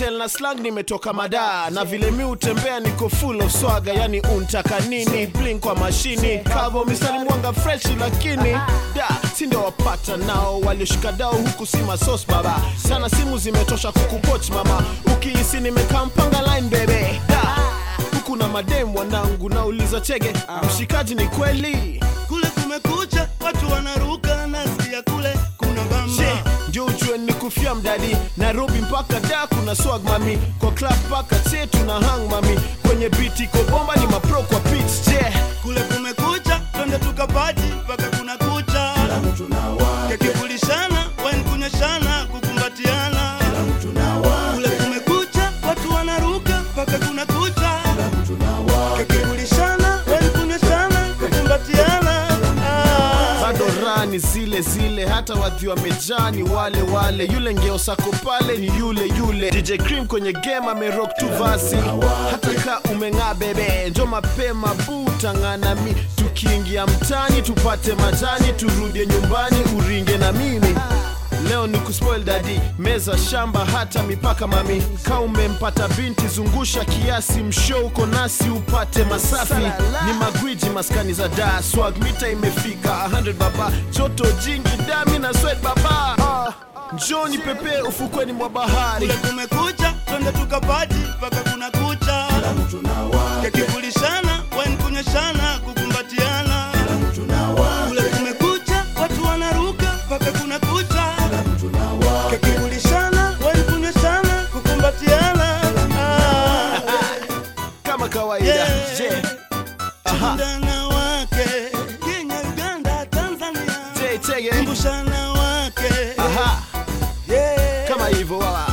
style na slang nimetoka madaa na vile mi utembea niko full of swaga yani untaka nini blink kwa mashini kavo mistari mwanga fresh lakini da si ndio wapata nao walioshika dao huku si masos baba sana simu zimetosha kukupoch mama ukihisi nimekaa mpanga line bebe da huku na madem wanangu nauliza chege mshikaji ni kweli kule kumekucha watu wanaruka nasikia kule kuna bamba Je, ndio ujue ni kufia mdadi nairobi mpaka da kuna swag mami kwa club mpaka che tuna hang mami kwenye biti kobomba ni mapro kwa pitch je kule kumekucha twende tukapati mpaka kuna kucha kakivulishana wen kunyeshana kukumbatiana kule kumekucha watu wanaruka mpaka kuna kucha kakivulishana wen kunyeshana kukumbatiana ah. bado rani zile zile hata wadhi wamejaa ni wale wale yule ngeosako pale ni yule yule dj cream kwenye game amerok tu vasi hata ka umeng'aa bebe njo mapema butang'ana mi tukiingia mtani tupate majani turudie nyumbani uringe na mimi leo ni kuspoil dadi meza shamba hata mipaka mami ka umempata binti zungusha kiasi msho uko nasi upate masafi ni magwiji maskani za da swag mita imefika 100 baba joto jingi dami na swet baba ah, njoni pepe ufukweni mwa bahari kule kumekucha twende tukapati mpaka kuna kucha kakivulishana wen kunyeshana kukumbatiana kule kumekucha watu wanaruka mpaka kuna kucha kakivulishana wen kunyeshana kukumbatiana ah. kama kawaida Yeah. je aha Shindana wake Kenya, Uganda, Tanzania je chege kumbushana wake aha yeah. kama hivyo wala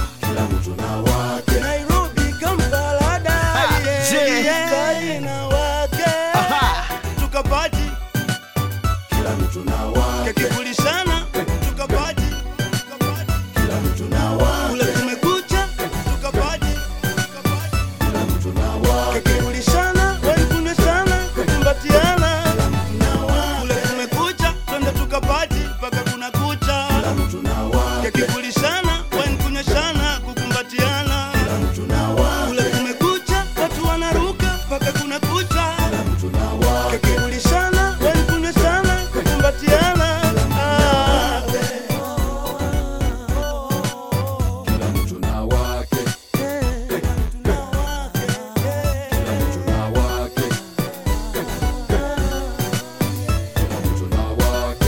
Nairobi, Kampala, Dar, Ah, yeah, je. yeah. Kadina wake aha tukapati kakivulishana tukapati tukapati. kule kumekucha tukapati kakivulishana wenkuneshana kukumbatiana kule kumekucha twende tukapati mpaka kuna kucha kakivulishana wenkuneshana kukumbatiana kule kumekucha watu wanaruka mpaka kuna kucha kakivulishana wenkuneshana kukumbatiana ah.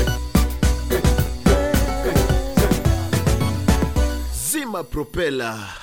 zima propela